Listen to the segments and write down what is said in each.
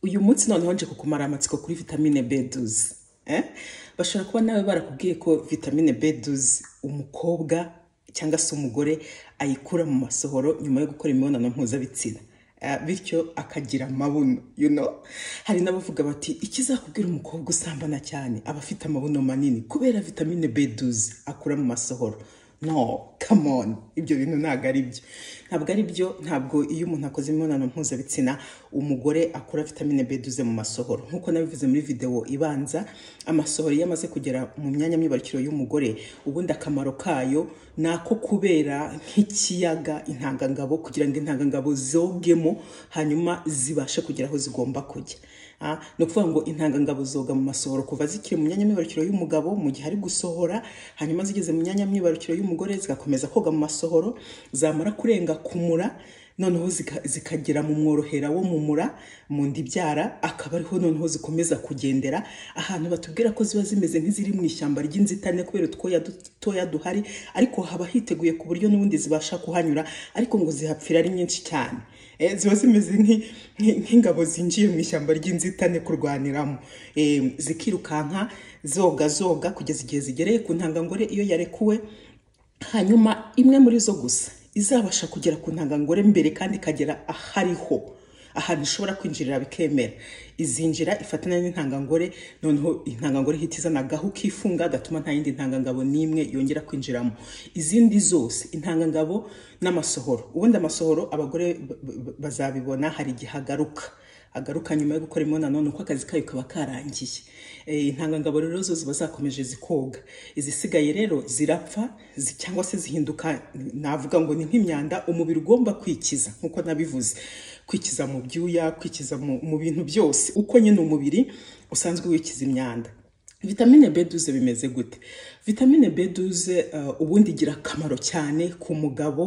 uyu munsi noneho nje kukumara amatsiko kuri vitamine B12 eh? bashobora kuba nawe barakubwiye ko vitamine B12 umukobwa cyangwa se umugore ayikura mu masohoro nyuma yo gukora imibonano mpuzabitsina Eh, bityo akagira amabuno you know hari n'abavuga bati ikizakubwira umukobwa usambana cyane aba afite amabuno manini kubera vitamine B12 akura mu masohoro no come on ibyo bintu ntabwo ari byo ntabwo ari byo ntabwo iyo umuntu akoze imibonano mpuzabitsina umugore akura vitamine B12 mu masohoro nk'uko nabivuze muri videwo ibanza amasohoro iyo amaze kugera mu myanya myibarukiro y'umugore ubundi akamaro kayo ni ako kubera nk'ikiyaga intangangabo kugira ngo intangangabo zogemo hanyuma zibashe kugera aho zigomba kujya Ah, ni ukuvuga ngo intangangabo zoga mu masohoro kuva zikiri mu myanya myibarukiro y'umugabo mu gihe ari gusohora hanyuma zigeze mu myanya myibarukiro y'umugore zigakomeza koga mu masohoro zamara kurenga ku mura noneho zika- zikagera mu mworohera wo mu mura mu ndibyara akaba ariho noneho zikomeza kugendera ahantu batubwira ko ziba zimeze nk'iziri mu ishyamba ry'inzitane kubera utwoya dutoya duhari ariko haba hiteguye ku buryo n'ubundi zibasha kuhanyura ariko ngo zihapfira ari nyinshi cyane Eh, ziba zimeze nk'i- nk'i- nk'ingabo zinjiye mu ishyamba ry'inzitane kurwaniramo Eh, zikirukanka zoga zoga kugeza igihe zigereye ku ntangangore iyo yarekuwe hanyuma imwe muri zo gusa izabasha kugera ku ntangangore mbere kandi ikagera ahariho ahantu ishobora kwinjirira bikemera izinjira ifatana n'intangangore noneho intangangore ihita izana agahu kifunga gatuma nta yindi ntangangabo n'imwe yongera kwinjiramo izindi zose intangangabo n'amasohoro ubundi amasohoro abagore b- b- bazabibona hari igihe agaruka agaruka nyuma yo gukora imibonano ni uko akazi kayo kaba karangiye Eh, intangangabo rero zo ziba zakomeje zikoga izisigaye rero zirapfa zi- cyangwa se zihinduka navuga ngo ni nk'imyanda umubiri ugomba kwikiza nk'uko nabivuze kwikiza mu byuya kwikiza mu, mu bintu byose uko nyine umubiri usanzwe wikiza imyanda vitamine B12 bimeze gute vitamine B12 uh, ubundi igira akamaro cyane ku mugabo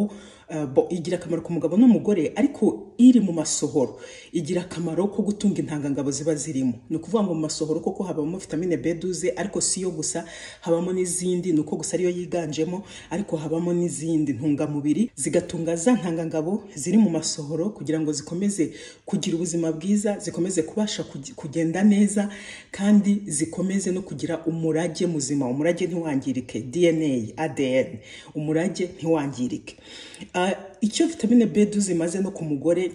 uh, bo- igira akamaro ku mugabo n'umugore ariko iri mu masohoro igira akamaro ko gutunga intangangabo ziba zirimo ni ukuvuga ngo mu masohoro koko habamo vitamine B12 ariko si yo gusa habamo n'izindi ni uko gusa ariyo yiganjemo ariko habamo n'izindi ntungamubiri zigatunga za ntangangabo ziri mu masohoro kugira ngo zikomeze kugira ubuzima bwiza zikomeze kubasha kugi- kugenda neza kandi zikomeze no kugira umurage muzima umurage ntiwangirike dna adn umurage ntiwangirike Ah, icyo vitamine b imaze no ku mugore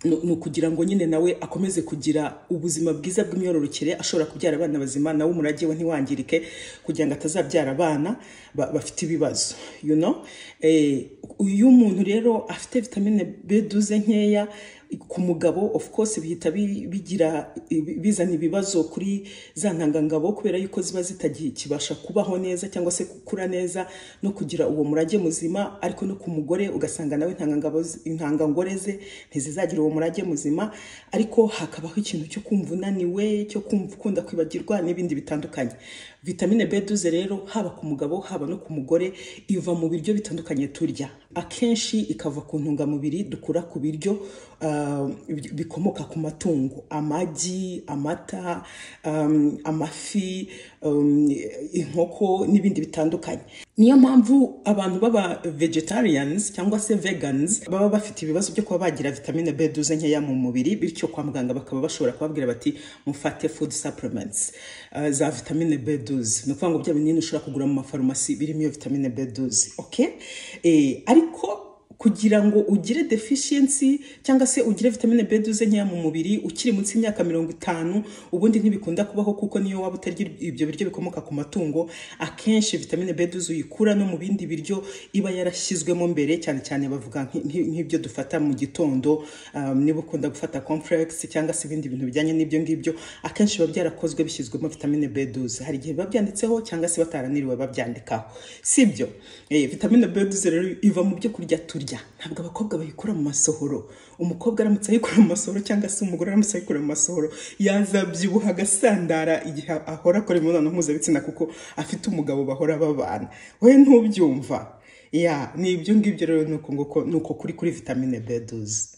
ni ni ukugira ngo nyine nawe akomeze kugira ubuzima bwiza bw'imyororokere ashobora kubyara abana bazima nawe umurage we ntiwangirike kugira ngo atazabyara abana ba- bafite ibibazo you know? Eh, iyo umuntu rero afite vitamine b nkeya ku mugabo of course bihita bi- bigira bizana ibibazo kuri za ntangangabo kubera yuko ziba zitakibasha kubaho neza cyangwa se gukura neza no kugira uwo murage muzima ariko no ku mugore ugasanga nawe intangangabo ze- intangangore ze ntizizagira uwo murage muzima ariko hakabaho ikintu cyo kumva unaniwe cyo kumva ukunda kwibagirwa n'ibindi bitandukanye vitamine b rero haba ku mugabo haba no ku mugore iva mu biryo bitandukanye turya akenshi ikava ku ntungamubiri dukura ku biryo ah, bi- bikomoka ku matungo amagi amata um, amafi um, inkoko n'ibindi bitandukanye niyo mpamvu abantu baba vegetarians cyangwa se vegans baba bafite ibibazo byo kuba bagira vitamine b nkeya mu mubiri bityo kwa muganga bakaba bashobora kubabwira bati mufate food supplements uh, za vitamine b ni ukuvuga ngo bya binini ushobora kugura mu mafarumasi birimo iyo vitamine b okay? eh, ariko kugira ngo ugire deficiency cyangwa se ugire vitamine B12 nkeya mu mubiri ukiri munsi y'imyaka mirongo itanu ubundi ntibikunda kubaho kuko niyo waba utarya ibyo biryo bikomoka ku matungo akenshi vitamine B12 uyikura no mu bindi biryo iba yarashyizwemo mbere cyane cyane bavuga nki- nki- nk'ibyo dufata mu gitondo um, niba ukunda gufata complex cyangwa se ibindi bintu bijyanye n'ibyo ngibyo akenshi biba byarakozwe bishyizwemo vitamine B12 hari igihe biba byanditseho cyangwa se bataraniriwe babyandikaho sibyo eh, vitamine B12 rero iva mu byo kurya turya ntabwo abakobwa bayikura mu masohoro umukobwa aramutse ayikura mu masohoro cyangwa se umugore aramutse ayikura mu masohoro yazabyibuha agasandara igihe ahora akora imibonano mpuzabitsina kuko afite umugabo bahora babana we ntubyumva ya ni ibyo ngibyo rero ni uko nguko- ni uko kuri kuri vitamine B12